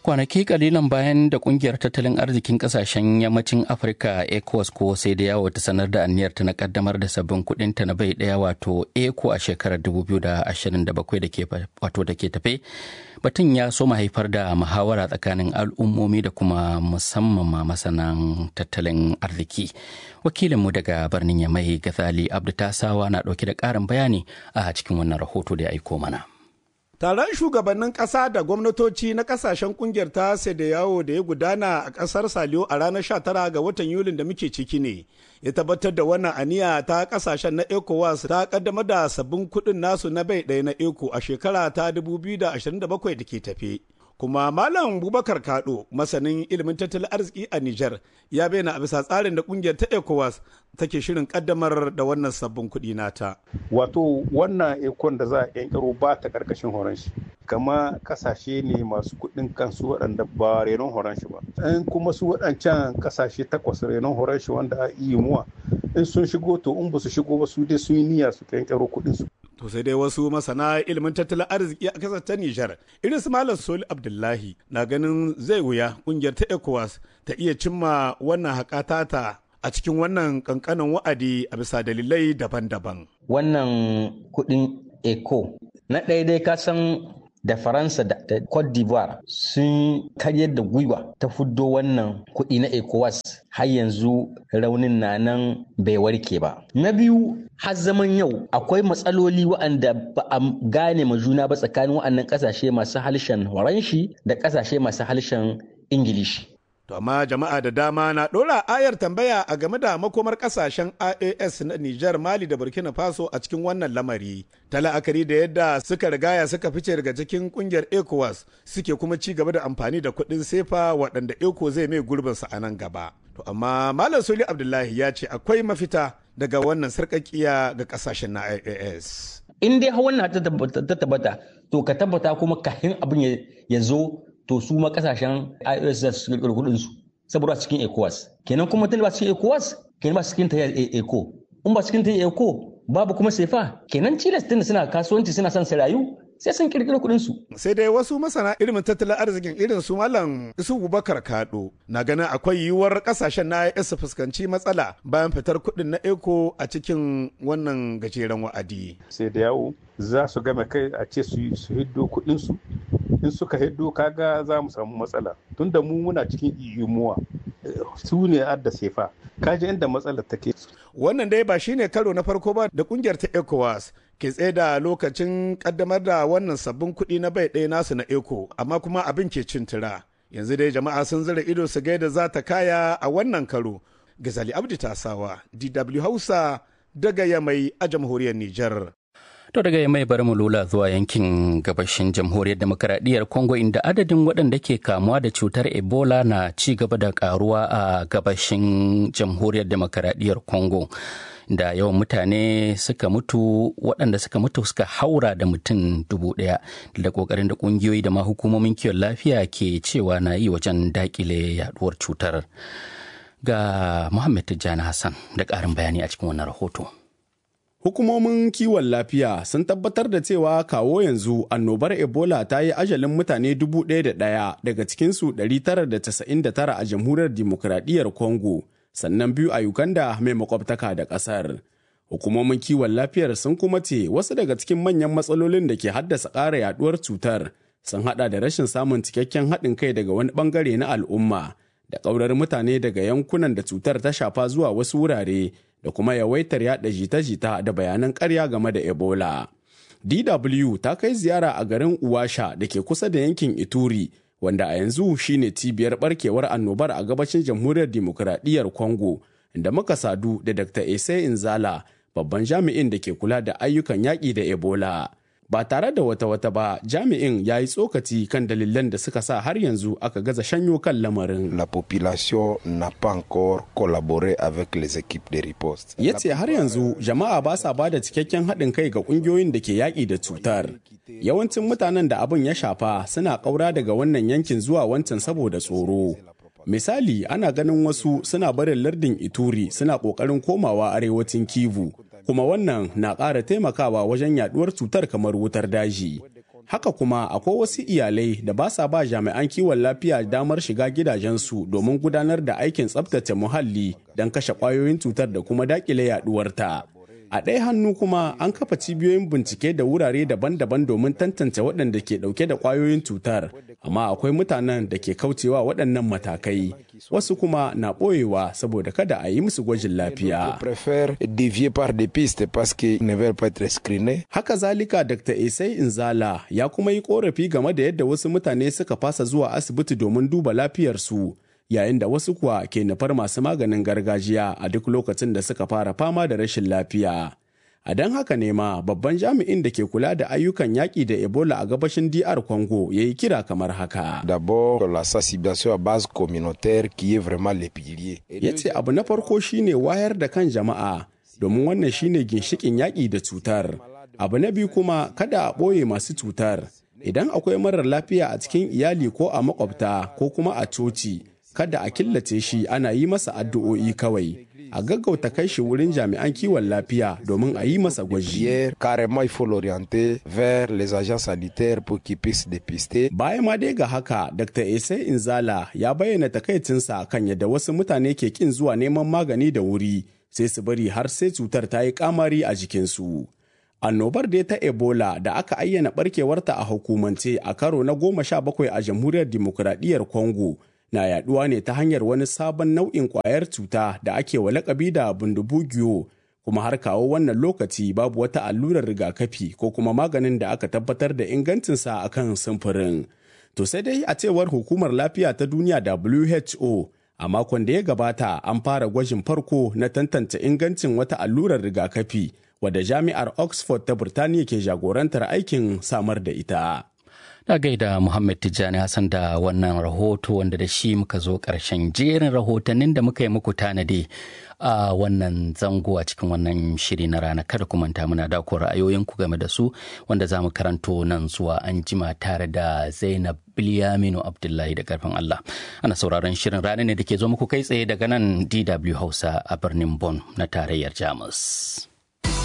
kwanaki kalilan bayan da kungiyar tattalin arzikin kasashen yammacin afirka ecowas ko sai da yawo ta sanar da aniyar ta na kaddamar da sabbin kudin ta na bai daya wato eco a shekarar 2027 da ke wato da ke tafe batun ya so haifar da muhawara tsakanin al'ummomi da kuma musamman ma masanan tattalin arziki wakilinmu daga birnin yamai gazali abdu tasawa na dauke da karin bayani a cikin wannan rahoto da ya aiko mana Taron shugabannin ƙasa da gwamnatoci na ƙasashen ƙungiyar ta da yawo da ya gudana a ƙasar Saliyo a ranar 19 ga watan Yulin da muke ciki ne. Ya tabbatar da wannan aniya ta ƙasashen na ECOWAS ta ƙaddamar da sabbin kuɗin nasu na bai ɗaya na ECO a shekara ta 2027 da ke tafe. kuma malam bubakar kado masanin ilimin tattalin arziki a niger ya bayyana a bisa tsarin da kungiyar ta ecowas take shirin kaddamar da wannan sabbin kuɗi nata wato wannan ekon da za a yankaro ba ta karkashin horon shi kama kasashe ne masu kuɗin kansu waɗanda ba renon horon shi ba in kuma su waɗancan kasashe takwas renon horon shi wanda a iya muwa in sun shigo to in ba su shigo ba su dai sun yi niyya su yankaro kuɗin su To sai dai wasu masana ilimin tattalin arziki a kasar ta Nijar, irin su Malam Soli Abdullahi na ganin zai wuya kungiyar ta ECOWAS ta iya cimma wannan haƙata a cikin wannan kankanin wa'adi a bisa dalilai daban-daban. Wannan kuɗin ECO na ɗaya dai ka san da faransa da cote d'ivoire sun karyar da gwiwa ta fuddo wannan kuɗi na ecowas har yanzu raunin na nan bai warke ba na biyu har zaman yau akwai matsaloli waɗanda ba a gane ma juna ba tsakanin waɗannan ƙasashe masu harshen horanshi da ƙasashe masu harshen ingilishi To amma jama'a da dama na ɗora ayar tambaya a game da makomar ƙasashen IAS na Nijar, Mali da Burkina Faso a cikin wannan lamari. Ta la'akari da yadda suka rigaya suka fice daga cikin ƙungiyar ECOWAS suke kuma ci gaba da amfani da kuɗin sefa waɗanda ECO zai mai gurbinsa a nan gaba. To amma Malam Soli Abdullahi ya ce akwai mafita daga wannan sarƙaƙiya ga ƙasashen na IAS. In dai wannan ta tabbata, to ka tabbata kuma kahin abin ya zo to su ma kasashen IOS za su kirkiri kudin su saboda cikin ECOWAS kenan kuma tun ba cikin ECOWAS kenan ba cikin ta ECO in ba cikin ta ECO babu kuma sefa kenan Chile tun suna kasuwanci suna son su rayu sai sun kirkiri kudin su sai dai wasu masana ilimin tattalin arzikin irin su malam isu bubakar kado na ganin akwai yiwuwar kasashen na IOS su fuskanci matsala bayan fitar kudin na ECO a cikin wannan gajeren wa'adi sai da yawo za su game kai a ce su hiddo kudin su in suka hiddo kaga za mu samu matsala tunda mu muna cikin iyumuwa su ne adda sefa kaji inda matsalar take wannan dai ba shine karo na farko ba da kungiyar ta ecowas ke tsaye da lokacin kaddamar da wannan sabbin kuɗi na bai ɗaya nasu na eco amma kuma abin ke cin tura yanzu dai jama'a sun zira ido su ga yadda za ta kaya a wannan karo gazali abdi tasawa dw hausa daga yamai a jamhuriyar nijar To daga mai bar mu lula zuwa yankin gabashin jamhuriyar demokaradiyyar Congo inda adadin waɗanda ke kamuwa da cutar Ebola na ci gaba da karuwa a gabashin jamhuriyar demokaradiyyar Congo. Da yawan mutane suka mutu waɗanda suka mutu suka haura da mutum dubu ɗaya da ƙoƙarin da ƙungiyoyi da ma hukumomin kiwon lafiya ke cewa na yi wajen daƙile yaduwar cutar. Ga Muhammad Tijjani Hassan da ƙarin bayani a cikin wannan rahoto. Hukumomin kiwon lafiya sun tabbatar da cewa kawo yanzu annobar Ebola ta yi ajalin mutane dubu ɗaya da ɗaya daga cikinsu 999 a jamhuriyar dimokuraɗiyyar Congo, sannan biyu a Uganda mai makwabtaka da ƙasar. Hukumomin kiwon lafiyar sun kuma ce wasu daga cikin manyan matsalolin da ke haddasa ƙara yaduwar cutar sun haɗa da rashin samun cikakken haɗin kai daga wani ɓangare na al'umma da ƙaurar mutane daga yankunan da cutar ta shafa zuwa wasu wurare da kuma yawaitar yada jita-jita da bayanan karya game da Ebola. DW ta kai ziyara a garin Uwasha da ke kusa da yankin Ituri, wanda a yanzu shine cibiyar barkewar annobar a gabashin jamhuriyar dimokuraɗiyyar Congo, da muka sadu da Dr. Ese Inzala, babban jami'in da ke kula da ayyukan yaƙi da Ebola. ba tare da wata wata ba jami'in ya yi tsokaci kan dalilan da suka sa har yanzu aka gaza shanyo kan lamarin. La population n'a pas encore collaboré avec les équipes de riposte. Ya ce har yanzu jama'a ba sa ba da cikakken haɗin kai ga ƙungiyoyin da ke yaƙi da cutar. Yawancin mutanen da abin ya shafa suna ƙaura daga wannan yankin zuwa wancan saboda tsoro. Misali ana ganin wasu suna barin lardin Ituri suna ƙoƙarin komawa arewacin Kivu. kuma wannan na ƙara taimakawa wajen yaduwar cutar kamar wutar daji. Haka kuma akwai wasu iyalai da ba sa ba jami'an kiwon lafiya damar shiga gidajensu domin gudanar da aikin tsabtace muhalli don kashe ƙwayoyin cutar da kuma daƙile yaɗuwarta. A ɗaya hannu kuma an kafa cibiyoyin bincike da wurare daban-daban domin tantance waɗanda ke ɗauke da ƙwayoyin cutar, amma akwai mutanen da ke kaucewa waɗannan matakai. Wasu kuma na ɓoyewa saboda kada a yi musu gwajin lafiya. Haka zalika Dr. Isai Inzala ya kuma yi ƙorafi game da yadda wasu mutane suka fasa zuwa asibiti domin duba lafiyarsu. yayin da wasu kuwa ke nufar masu maganin gargajiya a duk lokacin da suka fara fama da rashin lafiya. A don haka ne ma babban jami'in da ke kula da ayyukan yaƙi da Ebola a gabashin DR Congo ya yi kira kamar haka. D'abord, la sensibilisation à base communautaire qui est vraiment le pilier. Ya ce abu na farko shine wayar da kan jama'a domin wannan shine ginshikin yaƙi da cutar. Abu na biyu kuma kada a ɓoye masu cutar. Idan akwai marar lafiya a cikin iyali ko a makwabta ko kuma a coci, kada a killace shi ana yi masa addu'o'i kawai a gaggauta kai shi wurin jami'an kiwon lafiya domin a yi masa gwaji. Carrément, il faut l'orienter vers les agents sanitaires pour qu'ils puissent dépister. Bayan ma dai ga haka, Dr. Ese Inzala ya bayyana takaicinsa kan yadda wasu mutane ke kin zuwa neman magani da wuri sai su bari har sai cutar ta yi kamari a jikinsu. Annobar dai ta Ebola da aka ayyana barkewarta a hukumance a karo na goma sha bakwai a jamhuriyar dimokuraɗiyyar Congo na yaduwa ne ta hanyar wani sabon nau'in kwayar cuta da ake wa lakabi da bundubugiyo kuma har kawo wannan lokaci babu wata allurar rigakafi ko kuma maganin da aka tabbatar da ingancinsa a kan samfurin. To sai dai a cewar hukumar lafiya ta duniya WHO a makon da ya gabata an fara gwajin farko na tantance ingancin wata allurar rigakafi wadda jami'ar Oxford ta Burtaniya ke jagorantar aikin samar da ita. Na gaida Muhammad Tijjani Hassan da wannan rahoto wanda da shi muka zo ƙarshen jerin rahotannin da muka yi muku tanadi a wannan zango a cikin wannan shiri na rana kada ku manta muna da ku ra'ayoyinku game da su wanda za mu karanto nan zuwa an jima tare da Zainab Bilyaminu Abdullahi da karfin Allah. Ana sauraron shirin rana ne da ke zo muku kai tsaye daga nan DW Hausa a birnin Bonn na tarayyar Jamus.